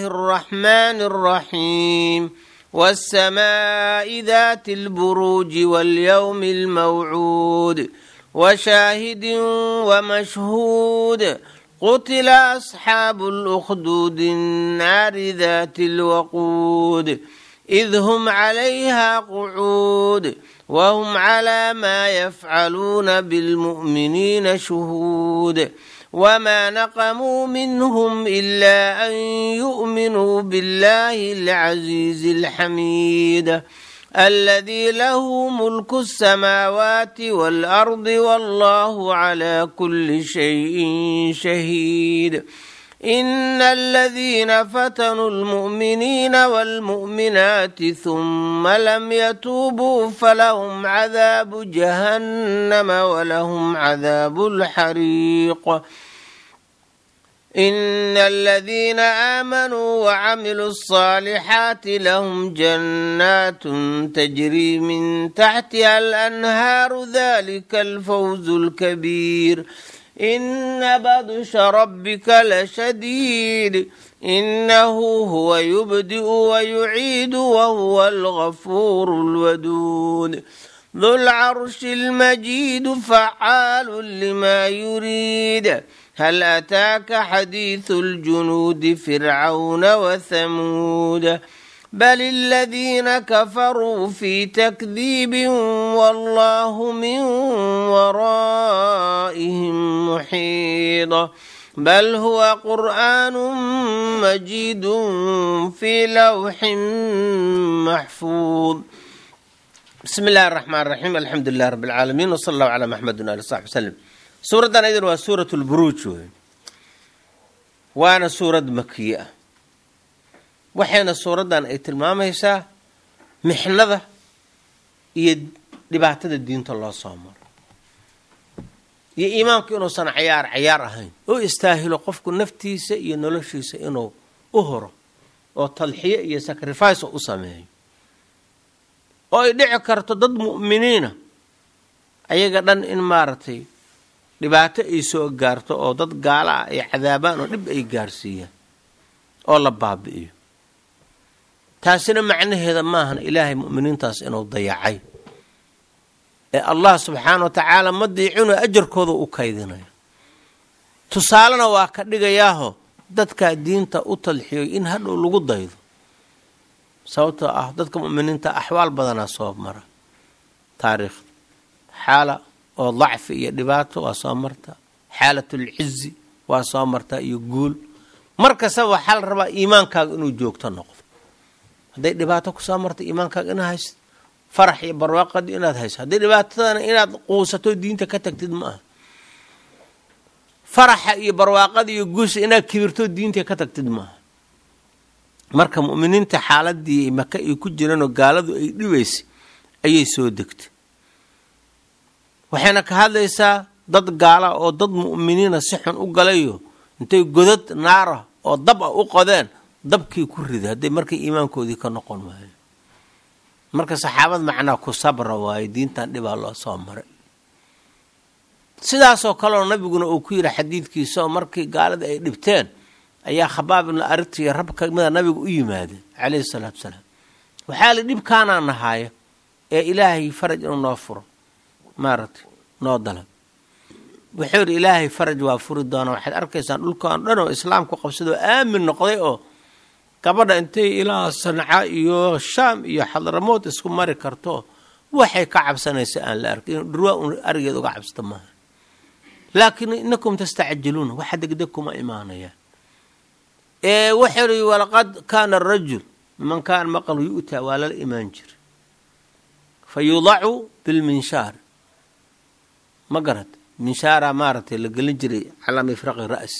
الرحمن الرحيم والسماء ذات البروج واليوم الموعود وشاهد ومشهود قتل أصحاب الأخدود النار ذات الوقود إذ هم عليها قعود وهم على ما يفعلون بالمؤمنين شهود وما نقموا منهم إلا أن يؤمنوا بالله العزيز الحميد الذي له ملك السماوات والأرض والله على كل شيء شهيد إن الذين فتنوا المؤمنين والمؤمنات ثم لم يتوبوا فلهم عذاب جهنم ولهم عذاب الحريق إن الذين آمنوا وعملوا الصالحات لهم جنات تجري من تحتها الأنهار ذلك الفوز الكبير إن بطش ربك لشديد إنه هو يبدئ ويعيد وهو الغفور الودود ذو العرش المجيد فعال لما يريد هل أتاك حديث الجنود فرعون وثمود بل الذين كفروا في تكذيب والله من ورائهم محيط بل هو قرآن مجيد في لوح محفوظ بسم الله الرحمن الرحيم الحمد لله رب العالمين وصلى الله على محمد وآله وصحبه وسلم suuraddan aydan waa suurat lburuuj wey waana suurad makiye ah waxayna suuraddan ay tilmaamaysaa mixnada iyo dhibaatada diinta loo soo maro iyo iimaanku inuusan cayaar cayaar ahayn oo istaahilo qofku naftiisa iyo noloshiisa inuu u horo oo tadxiyo iyo sacrifice u sameeyo oo ay dhici karto dad mu'miniina ayaga dhan in maaragtay dhibaato ay soo gaarto oo dad gaala ah ay cadaabaan oo dhib ay gaarsiiyaan oo la baabi'iyo taasina macnaheeda maahan ilaahay mu'miniintaas inuu dayacay ee allah subxaana wa tacaala ma diicinoo ajarkooda u kaydinayo tusaalena waa ka dhigayaaho dadkaa diinta u talxiyoy in hadhow lagu daydo sababtoo ah dadka mu'miniinta axwaal badanaa soo mara taariikhda xaala oo dacfi iyo dhibaato waa soo martaa xaalatulcizi waa soo martaa iyo guul mar kastaba waxaa la rabaa iimaankaaga inuu joogto noqdo hadday dhibaato kusoo marta iimaankaaga inaad haysto farax iyo barwaaqadii inaad hayso hadday dhibaatadana inaad quusato diinta ka tagtid ma aha faraxa iyo barwaaqada iyo guusha inaad kibirto diinta ka tagtid ma aha marka mu'miniinta xaaladii maka ay ku jireenoo gaaladu ay dhibaysay ayay soo degtay waxayna ka hadlaysaa dad gaala oo dad mu'miniina si xun u galayo intay godad naara oo dab a u qodeen dabkii ku riday hadday markay iimaankoodii ka noqon waayo marka saxaabad macnaa ku sabra waayo diintan dhibaa loo soo maray sidaasoo kaleoo nabiguna uu ku yidhi xadiidkiisa oo markii gaalada ay dhibteen ayaa khabaab ibnu aritiyo rab ka mida nabiga u yimaadeen calayhi salaatu salaam waxaa li dhibkaanaa nahaaya ee ilaahay faraj inuu noo furo maaragtay noo dalab wuxuu yidhi ilaahay faraj waa furi doonaa waxaad arkaysaan dhulkaan dhan oo islaamku qabsadoo aamin noqday oo gabadha intay ilaa sanca iyo shaam iyo xadramood isku mari karto waxay ka cabsanaysa aan la arkin inu dhurwaa un arigeed uga cabsata maaha laakiin inakum tastacjiluuna waxa degdeg kuma imaanayaan ee wuxuu yidhi walaqad kaana arajul man kaana maqalu yu'taa waa lala imaan jira fa yudacu bilminshaar ma garad minshaara maaragtay la gelin jiray calaa mifraqi ra'si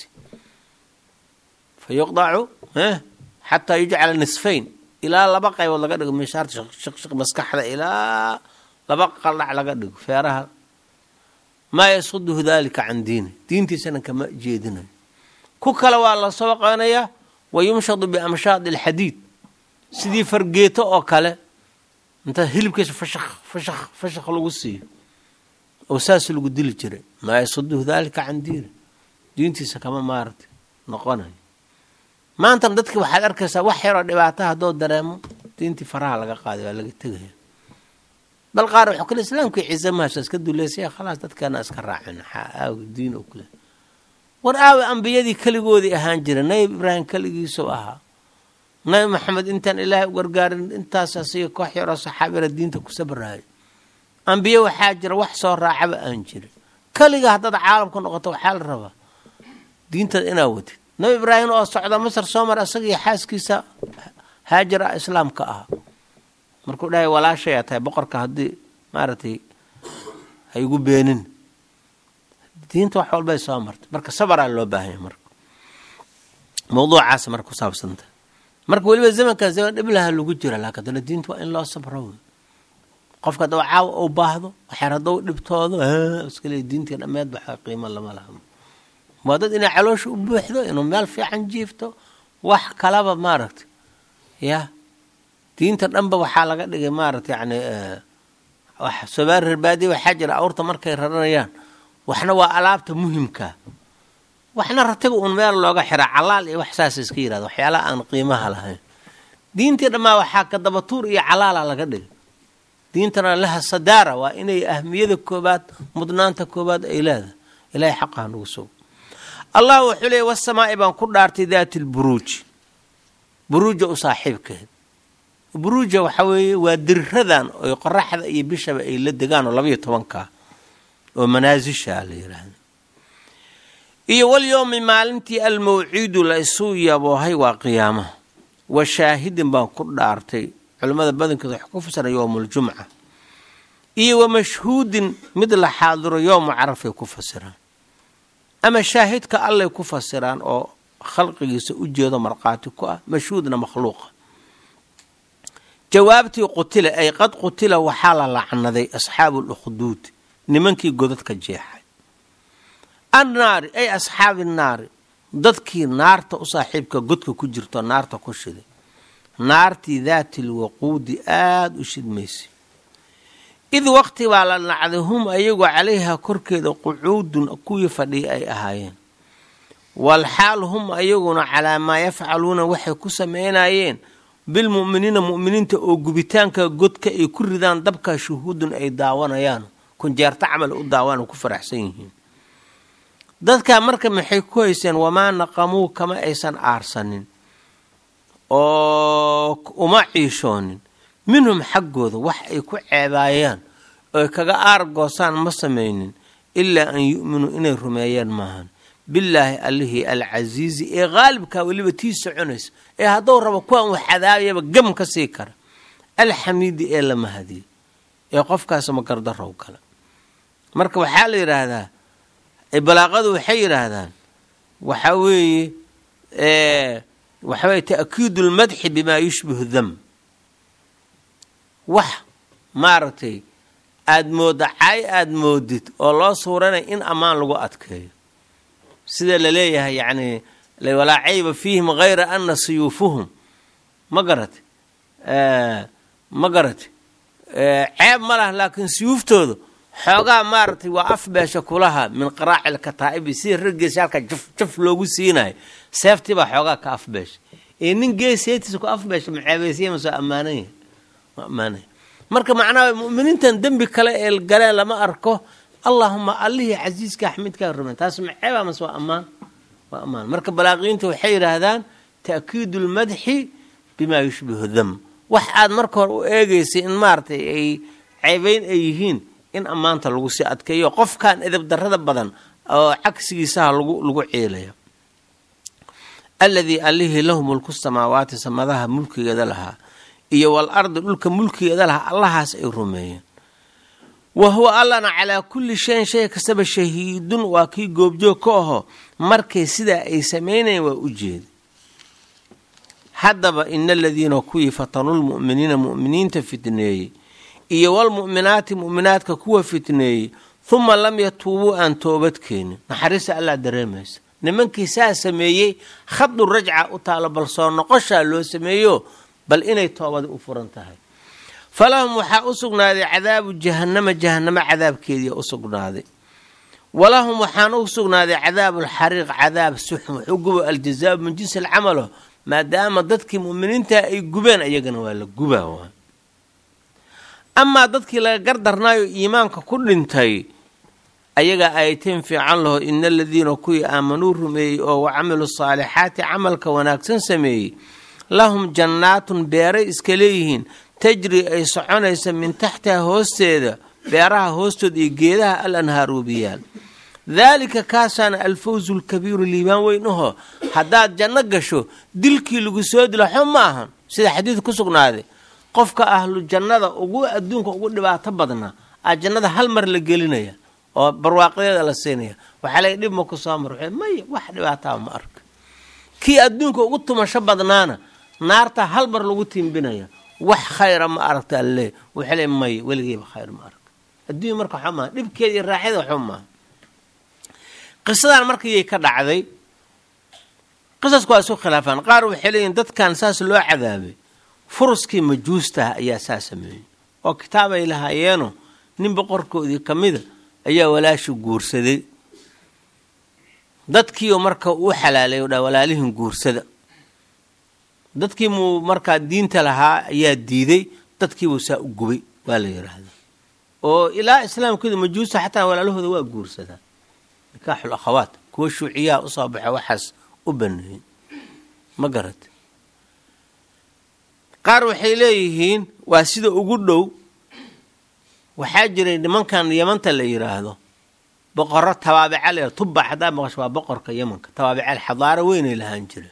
fa yuqdacu xataa yujcala nisfayn ilaa laba qaybood laga dhigo minshaarta shaqshaq maskaxda ilaa laba qaldhac laga dhigo feeraha maa yasuduhu dalika can diini diintiisana kama jeedinayo ku kale waa la soo qanayaa wa yumshadu biamshaadi alxadiid sidii fargeeto oo kale inta hilibkiisa fashaq fashaq fashaq lagu siiyo oo saas lagu dili jiray maa yasuduhu dalika can diini diintiisa kama maaragtay noqonayo maantana dadki waxaad arkaysaa wax yaroo dhibaata haddoo dareemo diintii faraha laga qaaday waa laga tegaya bal qaar wuxuu kale islaamkii ciise mahasha iska duleysaya khalaas dadkeena iska raacin aaw diin oo kale war aawe ambiyadii keligoodii ahaan jira nabi ibraahim keligiisuu ahaa nabi maxamed intaan ilaahay u gargaarin intaas asiga koox yaroo saxaabira diinta ku sabraayo ambiye waxaa jira wax soo raacaba aan jirin keliga haddaad caalamka noqoto waxaa la rabaa diintaada inaa watid nabi ibraahim oo socda masar soo mar isaga iyo xaaskiisa haajar ah islaamka ah markuu dhahay walaashayaa tahay boqorka haddii maaragtay ha igu beenin diinta wax walbay soo martay marka sabaraa loo baahanya marka mawduucaas marka kusaabsanta marka weliba zamankaa zaman dhiblaha lagu jira laakin haddana diinta waa in loo sabro wey qofka haddaba caawa uu baahdo waxyar hadduu dhibtoodo iskale diintii dhammeed baxa qiimo lama laha waa dad inay caloosha u buuxdo inuu meel fiican jiifto wax kalaba maaragtay ya diinta dhanba waxaa laga dhigay maaragta yani sobaari rarbaadiya waxaa jira awrta markay raranayaan waxna waa alaabta muhimkaa waxna ratiba uun meel looga xiraa calaal iyo wax saasa iska yirahda waxyaalaha aan qiimaha lahayn diintii dhammaa waxaa ka dabatuur iyo calaala laga dhigay diintana laha sadaara waa inay ahmiyada koobaad mudnaanta koobaad ay leedahay ilahay xaqaha nagu sugo allah wuxuu leeyay wasamaa'i baan ku dhaartay daati lburuuji buruuja u saaxiibkeed buruuja waxaa weeye waa diriradan oy qoraxda iyo bishaba ay la degaan oo labaiyo tobankaa oo manaasisha la yiraahda iyo walyowmi maalintii almawciidu la isu yaboohay waa qiyaamaha wa shaahidin baan ku dhaartay culimmada badankeeda wax ku fasira yowmualjumca iyo wa mashhuudin mid la xaadiro yowmu carafay ku fasiraan ama shaahidka allay ku fasiraan oo khalqigiisa u jeedo markhaati ku ah mashhuudna makhluuqa jawaabtii qutila ay qad qutila waxaa la lacnaday asxaabu lukhduud nimankii godadka jeexay annaari ay asxaabi naari dadkii naarta u saaxiibka godka ku jirto naarta ku shiday naartii daati lwaquudi aada u shidmaysay id waqti baa la nacday hum ayagoo calayha korkeeda qucuudun kuwii fadhiya ay ahaayeen walxaal hum ayaguna calaa maa yafcaluuna waxay ku sameynayeen bilmu'miniina mu'miniinta oo gubitaanka godka ay ku ridaan dabka shuhuudun ay daawanayaan kunjeerto camal u daawaan ku faraxsan yihiin dadkaa marka maxay ku hayseen wamaa naqamuu kama aysan aarsanin oo uma ciishoonin minhum xaggooda wax ay ku ceebaayaan ooy kaga aargoosaan ma samaynin ilaa an yu'minuu inay rumeeyaan maahan billaahi allihii alcasiizi ee qaalibkaa weliba tii soconaysa ee hadduu rabo kuwan wax cadaabayaba gam ka sii kara alxamiidi ee la mahadiyey ee qofkaas magardarow kale marka waxaa la yidhaahdaa balaaqadu waxay yidhaahdaan waxaa weeye waxaweye ta'kiidu lmadxi bimaa yushbihu dam wax maaragtay aada moodda caay aada moodid oo loo suuranay in ammaan lagu adkeeyo sida la leeyahay yacni walaa cayba fiihim hayra ana siyuufuhum ma garate ma garate ceeb ma lah laakiin siyuuftooda xoogaa maaragtay waa afbeesha kulaha min qaraaci lkataa'ibi sida rag geesayaalka jaf jaf loogu siinayo seeftii baa xoogaa ka afbeesha ee nin geeseetiisa ku afbeesha ma ceebaysiya ma soo ammaananya ma ammaanaya marka macnaha mu'miniintan dembi kale ee galeen lama arko allaahuma allihii casiiska axmidkaa rumen taas ma ceeba mase waa ammaan waa ammaan marka balaaqiyiinta waxay yidhaahdaan ta'kiidu lmadxi bimaa yushbihu dam wax aad marka hore u eegaysay in maaragtay ay ceebeyn ay yihiin in ammaanta lagu sii adkeeyo qofkan edab darada badan oo cagsigiisaha lagu lagu ceelaya alladii allihii lahu mulku samaawaati samadaha mulkigeeda lahaa iyo wal ardi dhulka mulkigeeda lahaa allahaas ay rumeeyeen wa huwa allana calaa kulli shayin shay kastaba shahiidun waa kii goobjoog ka aho markay sidaa ay sameynayeen waa u jeeda haddaba ina aladiina kuwii fatanuu lmu'miniina mu'miniinta fitneeyey iyo walmu'minaati mu'minaadka kuwa fitneeyey huma lam yatuubuu aan toobad keenin naxariista allaa dareemaysa nimankii saa sameeyey khadu rajca u taalo bal soo noqoshaa loo sameeyo bal inay toobadi u furan tahay falahum waxaa u sugnaaday cadaabu jahannama jahannamo cadaabkeediia u sugnaaday walahum waxaan u sugnaaday cadaabu lxariiq cadaab suxum wuxuu gubo aljazaau min jinsi alcamalo maadaama dadkii mu'miniinta ay gubeen ayagana waa la gubaa waa amaa dadkii laga gardarnaayo iimaanka ku dhintay ayaga ayateen fiican laho ina aladiina kuwii aamanuu rumeeyey oo wa camilu saalixaati camalka wanaagsan sameeyey lahum jannaatun beeray iska leeyihiin tajri ay soconaysa min taxtiha hoosteeda beeraha hoostooda iyo geedaha al anhaaruubiyaal daalika kaasaana alfawzu lkabiiru liibaan weyn ahoo haddaad janno gasho dilkii lagu soo dilo xo ma ahan sida xadiid ku sugnaaday qofka ahlu jannada ugu adduunka ugu dhibaato badnaa aa jannada hal mar la gelinaya oo barwaaqadeeda la siinaya waxaa laga dhib ma ku soo mar maya wax dhibaataa ma arka kii adduunka ugu tumasho badnaana naarta hal mar lagu tiimbinaya wax khayra ma aragta alle waxaa le maya weligeeba khayr ma arka adduunya marka waxba maaha dhibkeeda iyo raaxyada waxba maaha qisadan markayay ka dhacday qisasku waa isu khilaafaan qaar waxay leeyihin dadkan saas loo cadaabay furuskii majuustaha ayaa saa sameeyey oo kitaabay lahaayeeno nin boqorkoodii ka mida ayaa walaashi guursaday dadkiioo marka uu xalaalay o dha walaalihin guursada dadkii muu markaa diinta lahaa ayaa diiday dadkiibuu saa u gubay waa la yidhaahdaa oo ilaa islaamkeedu majuusta xataa walaalahooda waa guursadaa nikaaxul akhawaat kuwa shuuciyaha usoo baxa waxaas u baneeyey ma garata qaar waxay leeyihiin waa sida ugu dhow waxaa jiray nimankan yamanta la yidhaahdo boqoro tabaabical ee tubba haddaa maqasho waa boqorka yemanka tabaabical xadaaro weynay lahaan jireen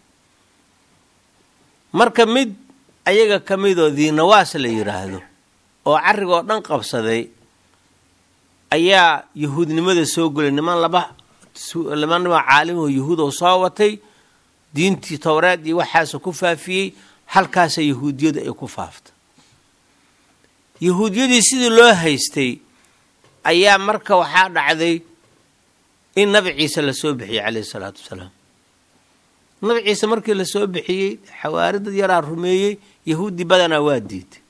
marka mid ayaga ka midoo diinawaas la yidhaahdo oo carrigoo dhan qabsaday ayaa yahuudnimada soo golay niman laba laba niman caalimoo yahuud oo soo watay diintii towreed iyo waxaasa ku faafiyey halkaasa yahuudiyadu ay ku faaftay yahuudiyadii sidii loo haystay ayaa marka waxaa dhacday in nabi ciise lasoo bixiyey caleyhi salaatu wasalaam nabi ciise markii lasoo bixiyey xawaari dad yaraa rumeeyey yahuudi badanaa waa diiday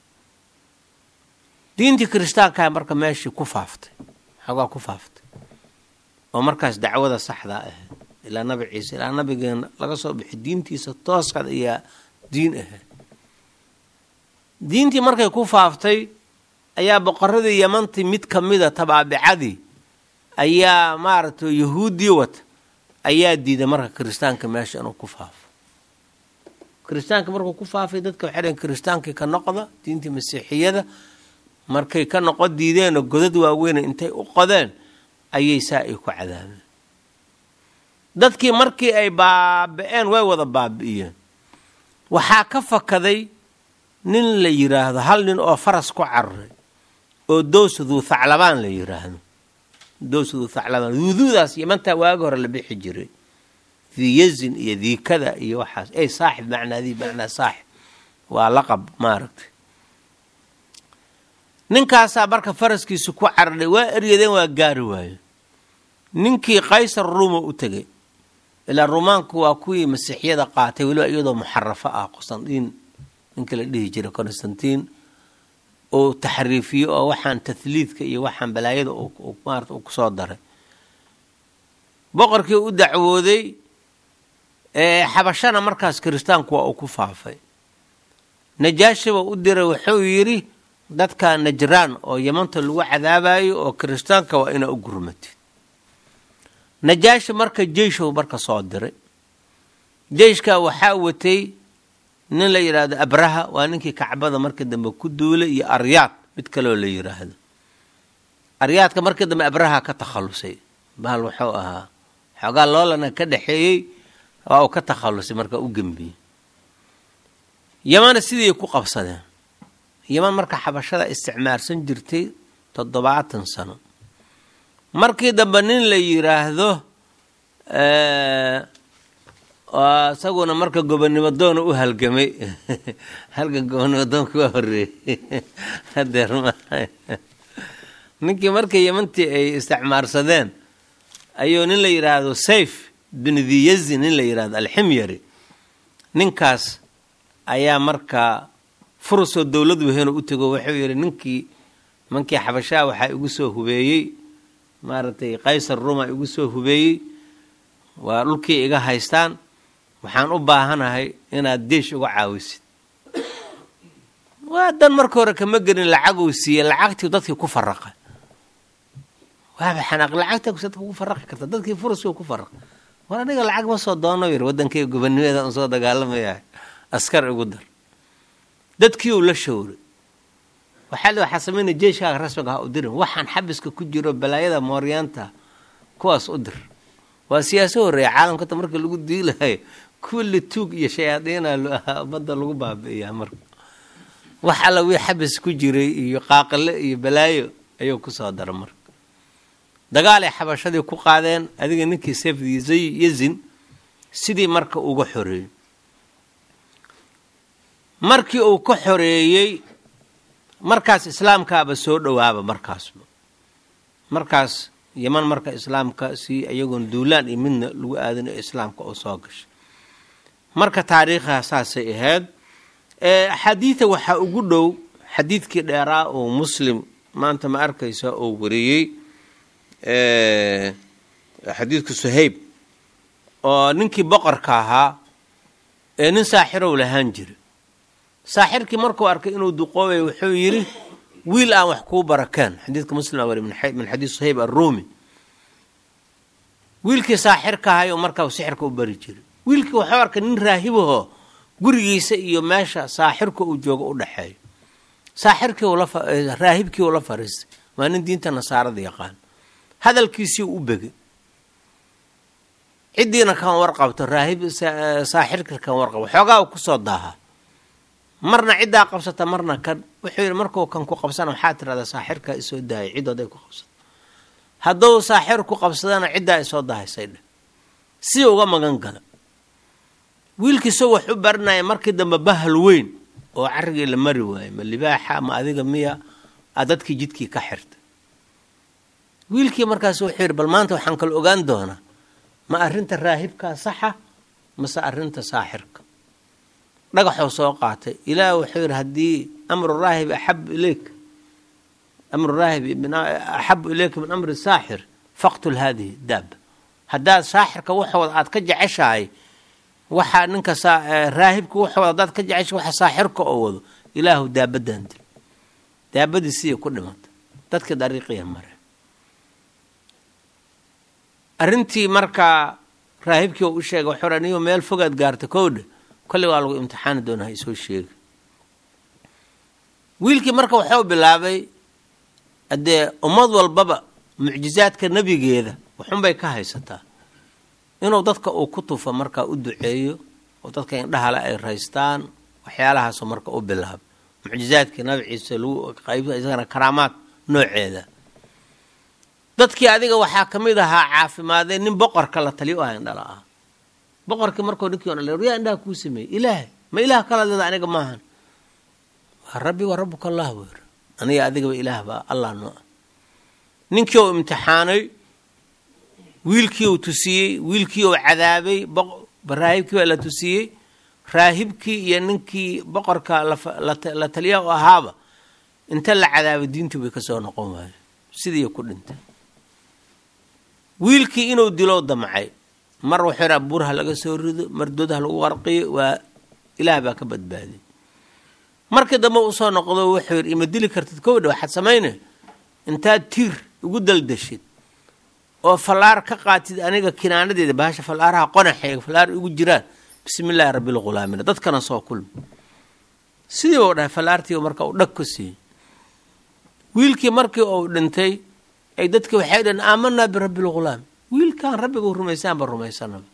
diintii kiristaankaa marka meeshii ku faaftay xoogaa ku faaftay oo markaas dacwada saxdaa ahayd ilaa nabi ciise ilaa nabigeena laga soo bixi diintiisa tooskad ayaa diin ahayd diintii markay ku faaftay ayaa boqoradii yamantii mid ka mida tabaabicadii ayaa maaragtay yahuuddii wata ayaa diiday marka kiristaanka meesha inuu ku faafo kiristaanka markuu ku faafay dadka waxay dhaheen kiristaankii ka noqda diintii masiixiyada markay ka noqo diideenoo godad waaweyne intay u qodeen ayay saa ay ku cadaabeen dadkii markii ay baabi-een way wada baabi'iyeen waxaa ka fakaday nin la yidhaahdo hal nin oo faras ku cararay oo dowsaduu thaclabaan la yidhaahdo dowsaduu thaclabaan duuduudaas yamantaa waagi hore la bixi jiray diiyazin iyo diikada iyo waxaas ey saaxib macnaadii macnaa saaxib waa laqab maaragtay ninkaasaa marka faraskiisa ku cararay waa eryadeen waa gaari waayo ninkii qaysar ruuma u tegay ilaa rumaanku waa kuwii masiixyada qaatay weliba iyadoo muxarafo ah qostandiin ninka la dhihi jiray constantiin oo taxriifiyo oo waxaan tahliidka iyo waxaan balaayada maarata uu kusoo daray boqorkii u dacwooday xabashana markaas kiristaanku waa uu ku faafay najaashiba u diray wuxuu yidhi dadka najraan oo yamanta lagu cadaabayo oo kiristaanka waa inaa u gurmatid najaashi marka jeyshow marka soo diray jeyshka waxaa watay nin la yidhaahdo abraha waa ninkii kacbada markii dambe ku duulay iyo aryaad mid kaloo la yidhaahdo aryaadka markii dambe abraha ka takhallusay bahal wuxuu ahaa xoogaa loolana ka dhexeeyey waa uu ka takhallusay marka u gembiyey yamana sidii ku qabsadeen yaman marka xabashada isticmaarsan jirtay toddobaatan sano markii dambe nin la yidhaahdo isaguna marka gobonnimo doona u halgamay halgan gobonnimo doonka waa horeeyey hadeer ma ninkii markii yamantii ay isticmaarsadeen ayuu nin la yidhaahdo sayf bin dhiyazi nin la yidhahdo alximyari ninkaas ayaa markaa furusoo dowlad weheno u tego wuxuu yidhi ninkii mankii xabashaha waxaa igu soo hubeeyey maaragtay qaysar ruma igu soo hubeeyey waa dhulkii iga haystaan waxaan u baahanahay inaad deesh uga caawisid waa dan marka hore kama gelin lacaguu siiye lacagtii dadkii ku faraqa waaba xanaaq lacagta dadka ku faraqi karta dadkii furaskii ku faraqa war aniga lacag ma soo doono yir waddankay gobanimeeda un soo dagaalamaya askar igu dar dadkii uu la showray waxaa waxaa sameynaya jeeshkaaga rasmiga ha u dirin waxaan xabiska ku jiro balaayada mooryaanta kuwaas u dir waa siyaaso horreeya caalamkata marka lagu diilahayo kulli tuug iyo shayaadiina ummadda lagu baabi'iyaa marka wax alla wii xabis ku jiray iyo qaaqile iyo balaayo ayuu kusoo dara marka dagaal ay xabashadii ku qaadeen adiga ninkii sefdi yazin sidii marka uga xoreeyey markii uu ka xoreeyey markaas islaamkaaba soo dhowaaba markaasba markaas yeman marka islaamka si iyagoon duulaan iyo midna lagu aadin ee islaamka oo soo gashay marka taariikha saasay ahayd axaadiida waxaa ugu dhow xadiidkii dheeraa oo muslim maanta ma arkaysa oo wariyey xadiidka suhayb oo ninkii boqorka ahaa ee nin saaxirow lahaan jira saaxirkii markuu arkay inuu duqoobay wuxuu yidhi wiil aan wax kuu barakeen xadiidka muslim wari min xadiid suhayb arruumi wiilkii saaxirka ahay markaa sixirka u bari jiray wiilkii waxuu arkay nin raahibahoo gurigiisa iyo meesha saaxirka uu joogo u dhexeeyo saaxirkii raahibkii uu la fariistay waa nin diinta nasaarada yaqaan hadalkiisii u begay ciddiina kan warqabto raahib saaxirka kan warqabo xoogaa u kusoo daaha marna ciddaa qabsata marna kan wuxuu yidhi markuu kan ku qabsana waxaa tirahdaa saaxirkaa isoo daayay ciddooday ku qabsato hadduu saaxir ku qabsadana ciddaa isoo dahaysay dheh si uga magan gala wiilkiisoo wax u baranaya markii dambe bahal weyn oo carrigii la mari waayo ma libaaxa ma adiga miya a dadkii jidkii ka xirta wiilkii markaas wuxuu yidhi bal maanta waxaan kala ogaan doonaa ma arrinta raahibkaa saxa mase arrinta saaxirka dhagaxuu soo qaatay ilaah wuxuu yidhi haddii amru raahib axabu ileyk amru raahib axabu ileyka min amri saaxir faqtul haadihi daaba haddaad saaxirka waxooda aad ka jeceshahay waxaa ninka raahibka waxooda haddaad ka jeceshahay waxa saaxirka oo wado ilaahu daabadan dil daabadii siya ku dhimata dadka dariiqiya mare arrintii markaa raahibkii u sheegay waxuu niyo meel fogaad gaarta kowdha kolley waa lagu imtixaani doonaa ha isoo sheega wiilkii marka waxuu bilaabay haddee ummad walbaba mucjizaadka nebigeeda waxunbay ka haysataa inuu dadka uu ku tufo markaa u duceeyo oo dadka indhahale ay raystaan waxyaalahaasoo marka u bilaaba mucjizaadkii nabi ciise lagu qayb isagana karaamaad nooceeda dadkii adiga waxaa ka mid ahaa caafimaadee nin boqorka la taliyo u aha indhala ah boqorkii markuu ninkii on yaa indhaha kuu sameeyey ilaahay ma ilaah kala leeda aniga maahan waa rabbi wa rabbuka allah buu yiri aniga adigaba ilaah baa allah noo ah ninkii uu imtixaanay wiilkii uu tusiyey wiilkii uu cadaabay raahibkii baa la tusiyey raahibkii iyo ninkii boqorka la taliya u ahaaba inta la cadaabay diintii bay kasoo noqon waayo sidii ku dhintay wiilkii inuu dilo damcay mar wuxuu yidhaa buurha laga soo rido mar doodha lagu qarqiyo waa ilaah baa ka badbaadiy markii dambe usoo noqdo wuxuu yidhi ima dili kartid kowdha waxaad samaynay intaad tiir ugu daldashid oo fallaar ka qaatid aniga kinaanadeeda bahasha fallaaraha qonaxeega fallaar igu jiraan bismi illaahi rabbilghulaamina dadkana soo kulmi sidii bau dhahay fallaartii marka uu dhag ku siiyey wiilkii markii uu dhintay ay dadkii waxay dhaheen aamanaa birabbilghulaam wiilkaan rabbigu rumaysaanba rumaysanaba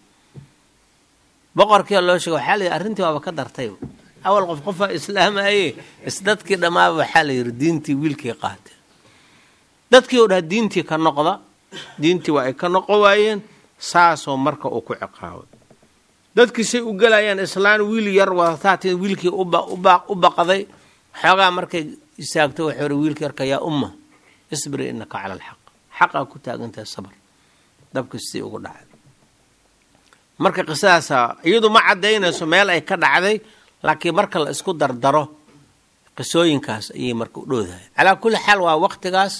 boqorkiia loo sheega waxaa la yidhi arrintii waaba ka dartayba awal qof qofaa islaamaye isdadkii dhammaaba waxaa la yidhi diintii wiilkii qaatee dadkii u dhaha diintii ka noqda diintii waa ay ka noqon waayeen saasoo marka uu ku ciqaabay dadkii say u gelayaan islaan wiil yar wadataati wiilkii u baqday xoogaa markay istaagto waxuu ri wiilkii yarka yaa umma isbiri innaka cala alxaq xaqaa ku taagantahay sabr dabka sidii ugu dhacay marka qisadaasa iyadu ma caddaynayso meel ay ka dhacday laakiin marka la isku dardaro qisooyinkaas ayay marka u dhowdahay calaa kulli xaal waa waqtigaas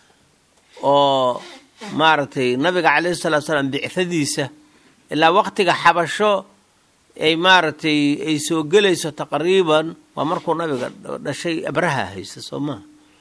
oo maaragtay nabiga calayhi salatu salaam bicadiisa ilaa waqtiga xabasho ay maaragtay ay soo gelayso taqriiban waa markuu nabiga dhashay abraha haysta soo maha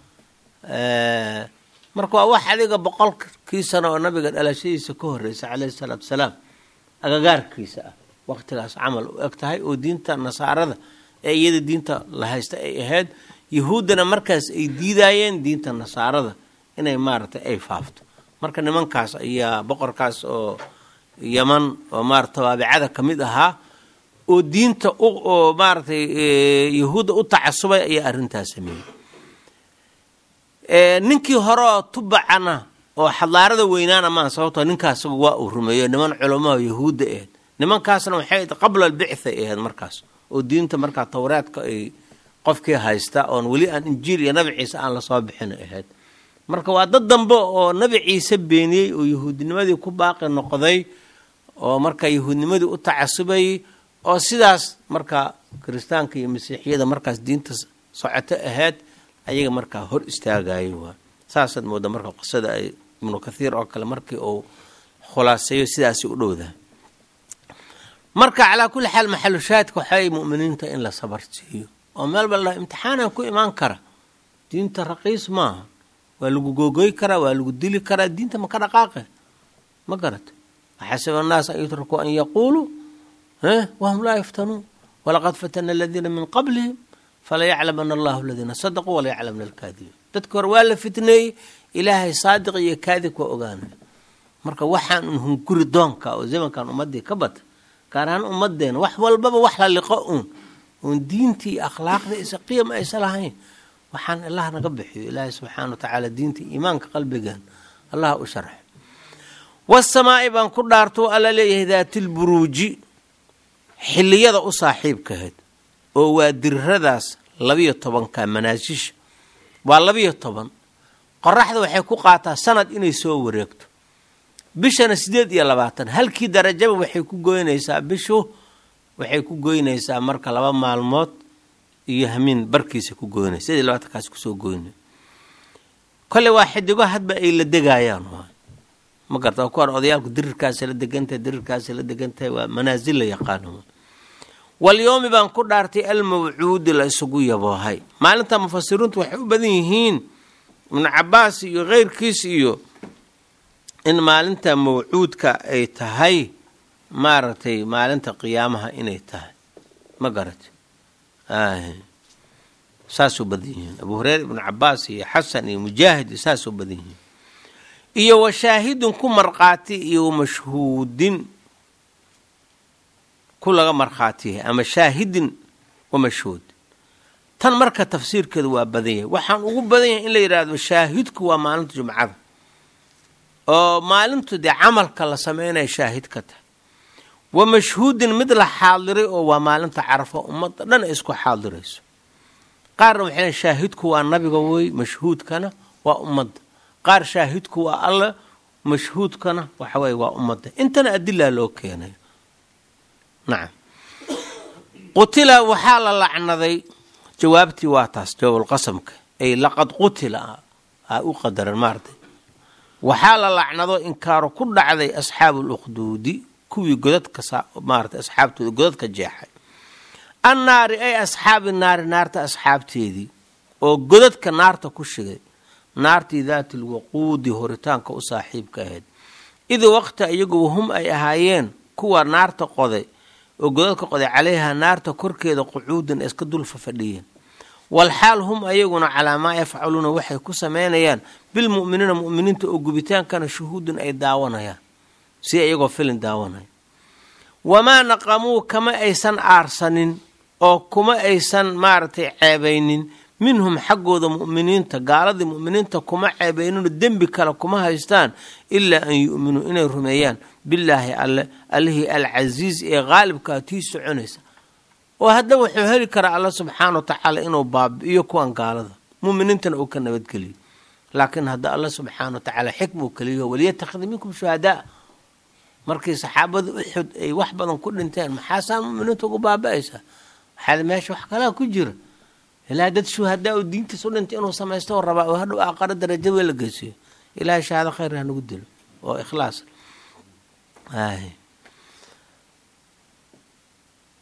marka waa wax adiga boqolkii sano oo nabiga dhalashadiisa ka horeysa caleyhi salaatu wasalaam agagaarkiisa ah waqtigaas camal u eg tahay oo diinta nasaarada ee iyada diinta la haysta ay ahayd yahuuddana markaas ay diidaayeen diinta nasaarada inay maaragtay ay faafto marka nimankaas ayaa boqorkaas oo yaman oo maarata tabaabicada ka mid ahaa oo diinta oo maaragtay yahuudda u tacasubay ayaa arrintaas sameeyey ninkii hore oo tubacana oo xadaarada weynaana maa sababtoo ninkaasba waa uu rumeeyo niman culamaha yahuudda ahayd nimankaasna waxay ahayd qabla albicthay ahayd markaas oo diinta markaa towreedka ay qofkii haysta oon weli aan injiil iyo nabi ciise aan lasoo bixin ahayd marka waa dad dambe oo nabi ciise beeniyey oo yahuudnimadii ku baaqi noqday oo marka yahuudnimadii u tacasubayay oo sidaas marka kiristaanka iyo masiixiyada markaas diinta socoto ahayd ayaga markaa hor istaagayay waa saasaad mooda marka qisada ay ibnu kathiir oo kale markii uu khulaaseeyo sidaasi u dhowdaha marka calaa kulli xaal maxalu shaahidka waxay mu'miniinta in la sabar siiyo oo meel bal imtixaanan ku imaan kara diinta raqiis maaha waa lagu googoy karaa waa lagu dili karaa diinta maka dhaqaaqe ma garata waxasiba annaas an yutrakuu an yaquuluu wahum laa yaftanuun walaqad fatana aladiina min qablihim falayaclamana allahu aladiina sadaquu walayaclamna alkaadibiin dadka hore waa la fitneeyey ilaahay saadiq iyo kaadib waa ogaanay marka waxaan un hunguri doonka oo zamankan ummadii ka bata gaar ahaan ummadeena wax walbaba wax la liqo uun oon diintii iyo akhlaaqdii isa qiyam aysa lahayn waxaan allah naga bixiyo ilaahay subxaana wa tacaala diinta iimaanka qalbigan allah u sharxo wasamaa'i baan ku dhaartou alla leeyahay daatilburuuji xilliyada u saaxiibkahayd oo waa diriradaas labiyo tobanka manaasisha waa labiyo toban qoraxda waxay ku qaataa sanad inay soo wareegto bishana sideed iyo labaatan halkii darajaba waxay ku goynaysaa bishu waxay ku goynaysaa marka laba maalmood iyo hamiin barkiisa ku goynay sideed iyo labaatankaas kusoo goynay kolley waa xidigo hadba ay la degaayaan waay ma garta ku hor odayaalku dirirkaasa la degantahay dirirkaasa la degantahay waa manaasil la yaqaano walyoomi baan ku dhaartay almawcuudi la isugu yaboohay maalinta mufasiriintu waxay u badan yihiin ibnu cabaas iyo keyrkiis iyo in maalinta mawcuudka ay tahay maaragtay maalinta qiyaamaha inay tahay ma garata saasuu badan yihiin abu hureyre ibnu cabaas iyo xasan iyo mujaahid iyo saasuu badan yihiin iyo washaahidin ku markhaati iyo wamashhuudin ku laga markhaatiyahay ama shaahidin wamashhuud tan marka tafsiirkeedu waa badan yahay waxaan ugu badan yahay in la yidhaahdo shaahidku waa maalinta jumcada oo maalintu dee camalka la sameynaya shaahid ka tahay wa mashhuudin mid la xaadiray oo waa maalinta carafo ummadda dhan ay isku xaadirayso qaarna waxay shaahidku waa nabiga wey mashhuudkana waa ummadda qaar shaahidku waa alla mashhuudkana waxaweye waa ummadda intana adilaa loo keenay nacam qutila waxaa la lacnaday jawaabtii waa taas jawaabulqasamka ay laqad qutila aa u qadaran maaratay waxaa la lacnado inkaaro ku dhacday asxaabu lukhduudi kuwii godadka maarata asxaabtooda godadka jeexay annaari ay asxaabi naari naarta asxaabteedii oo godadka naarta ku shigay naartii daati lwaquudi horitaanka u saaxiibka ahayd id waqta iyagu hum ay ahaayeen kuwa naarta qoday oo godadka qoday calayhaa naarta korkeeda qucuudan iska dulfa fadhiyeen walxaal hum ayaguna calaa maa yafcaluuna waxay ku sameynayaan bilmu'miniina mu'miniinta oo gubitaankana shuhuudun ay daawanayaan si iyagoo filin daawanaya wamaa naqamuu kama aysan aarsanin oo kuma aysan maaragtay ceebaynin minhum xaggooda mu'miniinta gaaladii mu'miniinta kuma ceebayninoo dembi kale kuma haystaan ilaa an yu'minuu inay rumeeyaan billaahi alle allihii alcasiiz ee qaalibkaa tii soconaysa oo hadda wuxuu heli karaa alla subxaana wa tacaala inuu baabi'iyo kuwan gaalada mu'miniintana uu ka nabadgeliyo laakiin hadda alla subxaana wa tacaala xikmuu keliyo waliyatakhida minkum shuhadaa markii saxaabada uxud ay wax badan ku dhinteen maxaasaa mu'miniinta ugu baaba'aysaa waxaa meesha wax kalaa ku jira ilaahay dad shuhadaa oo diintiis u dhintay inuu samaysto oo rabaa oo hadhow aqaro darajo wee la geysiyo ilaahay shahaado khayr ha nagu dilo oo ikhlaas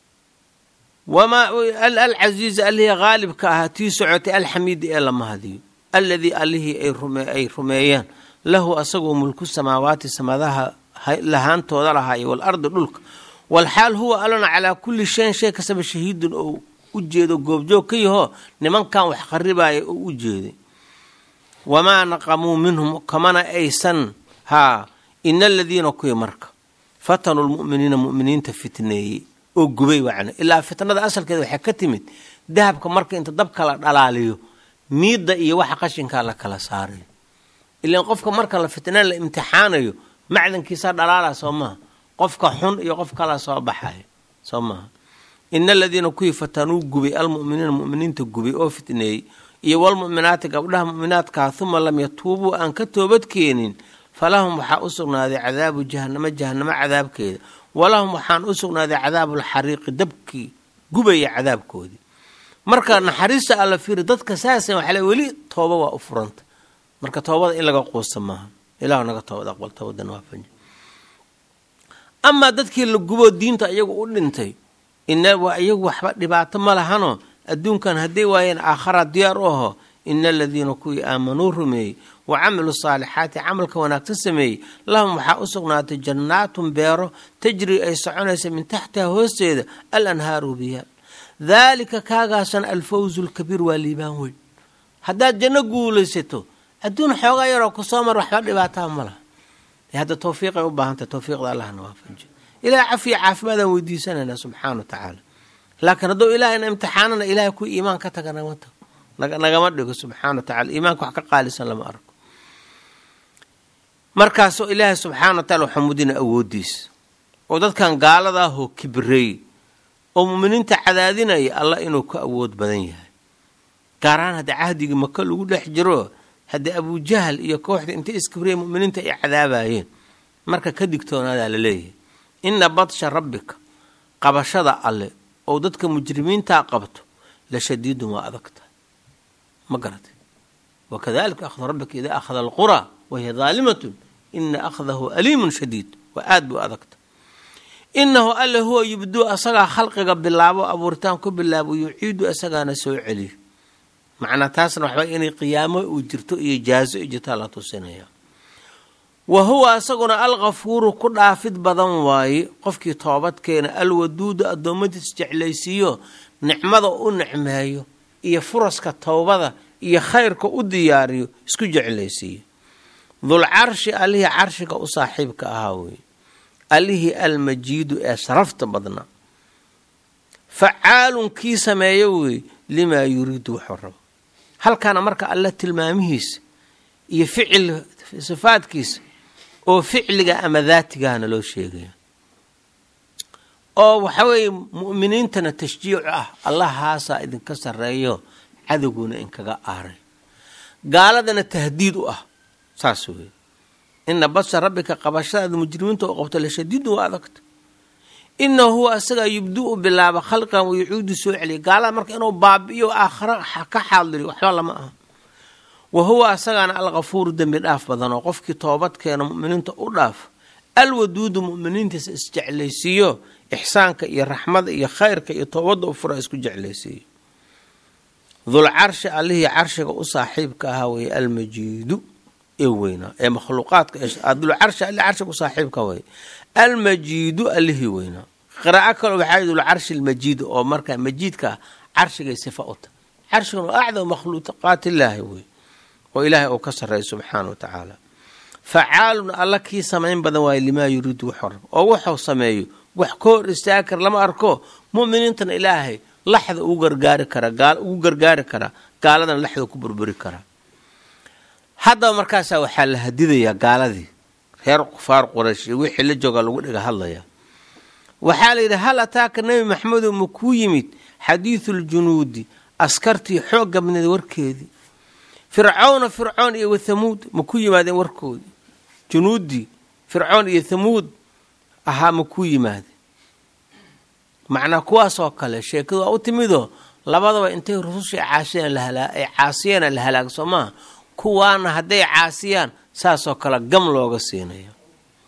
wamaa alcasiizi allihii haalibka ahaa tii socotay alxamiidi ee la mahadiyo alladii allihii ay rumeeyaan lahu asagoo mulku samaawaati samadaha lahaantooda lahaayo walardi dhulka walxaal huwa allana calaa kulli shayin shay kastaba shahiidun oo u jeedo goobjoog ka yahoo nimankan wax qaribaya oo u jeeday wamaa naqamuu minhum kamana aysan haa ina aladiina kuwii marka fatanuu lmu'miniina mu'miniinta fitneeyey oo gubay wacna ilaa fitnada asalkeeda waxay ka timid dahabka marka inta dabka la dhalaaliyo miidda iyo waxa qashinkaa la kala saarayo ilaan qofka marka la fitnaan la imtixaanayo macdankiisaa dhalaalaa soo maaha qofka xun iyo qof kalaa soo baxaya soo maaha ina aladiina kuwii fatanuu gubay almu'miniina mu'miniinta gubay oo fitneeyey iyo walmu'minaati gabdhaha mu'minaadkaa huma lam yatuubuu aan ka toobad keenin falahum waxaa u sugnaaday cadaabu jahanamo jahanamo cadaabkeeda walahum waxaan u sugnaaday cadaabulxariiqi dabkii gubaya cadaabkoodii marka naxariista alla fiiri dadka saasa waxaa le weli tooba waa u furanta marka toobada in laga quusta maaha ilahu naga toobad aqbal toobadana waa fanja amaa dadkii la guboo diinta iyagu u dhintay ina waa iyagu waxba dhibaato ma lahanoo adduunkan hadday waayeen aakhara diyaar u aho ina aladiina kuwii aamanuu rumeeyey wa camiluu saalixaati camalka wanaagsan sameeyey lahum waxaa u sugnaatay jannaatun beero tajri ay soconaysa min taxtiha hoosteeda al anhaaru biyaal daalika kaagaasana alfawzu lkabiir waa liibaan weyn haddaad janno guulaysato adduun xoogaa yaroo kusoo mar waxba dhibaataa ma laha hadda tawfiiqay u baahantahay tawfiiqda allahna waafaji ilahay cafiya caafimaadaan weydiisanaynaa subxaana wa tacaala laakiin hadduu ilahayna imtixaanana ilahay kuwi iimaan ka taga nagama tago nagama dhigo subxaana wa tacala iimaanka wax ka qaalisan lama arko markaasoo ilaahay subxaana wa tacala waxaa mudina awoodiisa oo dadkan gaalada ahoo kibreey oo muminiinta cadaadinaya allah inuu ka awood badan yahay gaar ahaan haddii cahdigii maka lagu dhex jiro haddii abujahal iyo kooxda intay iskibrey muminiinta ay cadaabayeen marka ka digtoonaadaa la leeyahay ina badsha rabbika qabashada alle oo dadka mujrimiintaa qabto la shadiidun waa adagta ma garatay wakadalika akhdu rabbika idaa akhada alquraa wahiya daalimatun ina akhdahu aliimun shadiid waa aad buu adagta inahu alle huwa yubduu asagaa khalqiga bilaabo abuuritaan ku bilaabo yuciidu asagaana soo celiyo macnaa taasna waxba inay qiyaamo uu jirto iyo jaazo i jirtaa la tusinaya wa huwa asaguna alkafuuru ku dhaafid badan waaye qofkii toobadkeena alwaduudu addoommadiis jeclaysiiyo nicmada u nicmeeyo iyo furaska towbada iyo khayrka u diyaariyo isku jeclaysiiyo dulcarshi allihii carshiga u saaxiibka ahaa weeye allihii almajiidu ee sharafta badnaa facaalun kii sameeyo weeye limaa yuriidu wuxuu rabo halkaana marka alle tilmaamihiisa iyo ficil sifaadkiisa oo ficliga ama daatigahana loo sheegaya oo waxa weeye mu'miniintana tashjiicu ah allahaasaa idinka sarreeyo cadowguna inkaga aaray gaaladana tahdiid u ah saas weeye ina basha rabbika qabashadaada mujrimiinta oo qabto la shadiidu waa adagta inahu huwa asagaa yubdu-u bilaaba khalqigan wa yucuudu soo celiya gaalada marka inuu baabi'iyo aakhiro ka xaadiriyo waxba lama aha wa huwa asagaana alkafuuru dembi dhaaf badan oo qofkii toobadkeena mu'miniinta u dhaaf alwaduudu mu'miniintiisa isjeclaysiiyo ixsaanka iyo raxmada iyo khayrka iyo toobadda u fura isku jeclaysiiyo dulcarshi allihii carshiga u saaxiibka ahaa weeye almajiidu ee weynaa ee makhluuqaadka dulcarshi alli carshiga u saaxiibka weye almajiidu allihii weynaa qiraa'o kale waxaa dulcarshi almajiidu oo markaa majiidka carshigay sifa u tahay carshigan waa acdam makhluuqaat illaahi wey oo ilaahay uu ka sarreeya subxaana wa tacaala facaalun alla kii samayn badan waaye limaa yuriidu wuxuu rabo oo wuxuu sameeyo wax ka hor istaagi kara lama arko mu'miniintana ilaahay laxda ugu gargaari karaa ugu gargaari karaa gaaladana laxda ku burburi karaa haddaba markaasaa waxaa la hadidayaa gaaladii reer kufaar quraysh iyo wixii la joogaa lagu dhiga hadlayaa waxaa la yidhi hal ataaka nebi maxamedow ma kuu yimid xadiiduljunuudi askartii xoog gabneed warkeedii fircawna fircoon iyo wathamuud ma ku yimaadeen warkoodii junuuddii fircoon iyo thamuud ahaa ma ku yimaadeen macnaa kuwaasoo kale sheekadu waa u timidoo labadaba intay rusushii caasiyeen ay caasiyeena la halaag soo maaha kuwaana hadday caasiyaan saasoo kale gam looga siinaya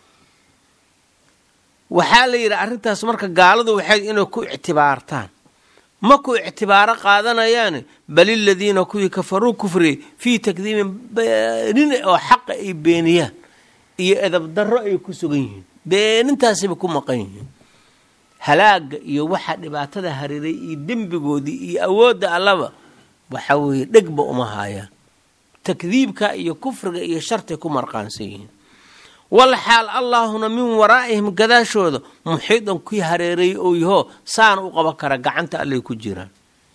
waxaa la yidhi arrintaas marka gaaladu waxay inay ku ictibaartaan ma ku ictibaaro qaadanayaane bal iladiina kuwii kafaruu kufriyey fii takdiibin beenin oo xaqa ay beeniyaan iyo edabdarro ay ku sugan yihiin beenintaasiba ku maqan yihiin halaaga iyo waxaa dhibaatada hariiray iyo dembigoodii iyo awoodda allaba waxa weeye dhegba uma haayaan takdiibka iyo kufriga iyo shartay ku marqaansan yihiin wal xaal allaahuna min waraa'ihim gadaashooda muxiidan kii hareereeyey oo yahoo saana u qaban kara gacanta allay ku jiraan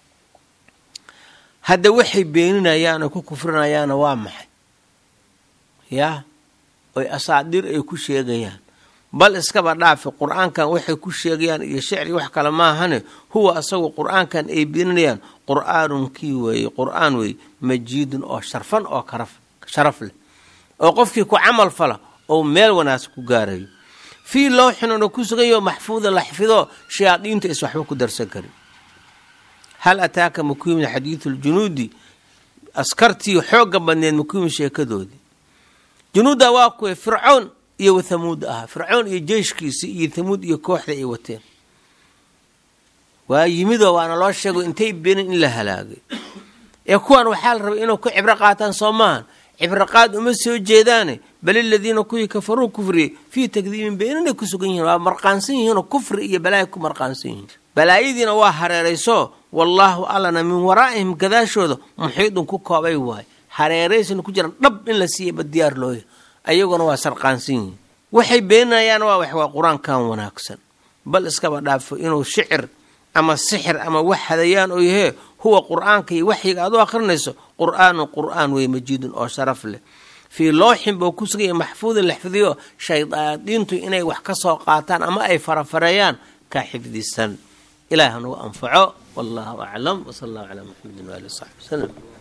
hadda waxay beeninayaan oo ku kufrinayaana waa maxay yaa oy asaadiir ay ku sheegayaan bal iskaba dhaafi qur-aankan waxay ku sheegayaan iyo shicri wax kale maahane huwa asagu qur-aankan ay beeninayaan qur-aanun kii weeye qur-aan weeye majiidun oo sharfan oo karaf sharaf leh oo qofkii ku camal fala oo meel wanaagsan ku gaarayo fii lowxin una ku suganyaho maxfuuda la xfido shayaadiinta is waxba ku darsan karin hal ataaka makuyimin xadiidu ljunuudi askartii xooga badneed makuyimin sheekadoodii junuudda waa kuwa fircoon iyo wathamuud ahaa fircoon iyo jeyshkiisii iyo thamuud iyo kooxda ay wateen waa yimidoo waana loo sheego intay beenin in la halaagay ee kuwan waxaa la rabay inuu ku cibro qaataan soo maahan cibro qaad uma soo jeedaane bal iladiina kuwii kafaruu kufriyey fii takdiibin beeninay ku sugan yihiin waa marqaansan yihiinoo kufri iyo balaaya ku marqaansan yihiin balaayadiina waa hareerayso wallaahu allana min waraa'ihim gadaashooda muxiidun ku koobay waay hareeraysna ku jiraan dhab in la siiyaba diyaar looya ayaguna waa sarqaansan yihiin waxay beeninayaan waa wax waa qur-aankan wanaagsan bal iskaba dhaafo inuu shicir ama sixir ama wax hadayaan oo yahee huwa qur-aanka iyo waxyiga aad u akhrinayso qur-aanun qur-aan wey majiidun oo sharaf leh fii looxin buu ku sugaya maxfuudin la xifdiyo shaydaadiintu inay wax ka soo qaataan ama ay farafareeyaan kaa xifdisan ilaah nagu anfaco wallahu aclam wsala allahu calaa maxamedin waali w saxbi waslem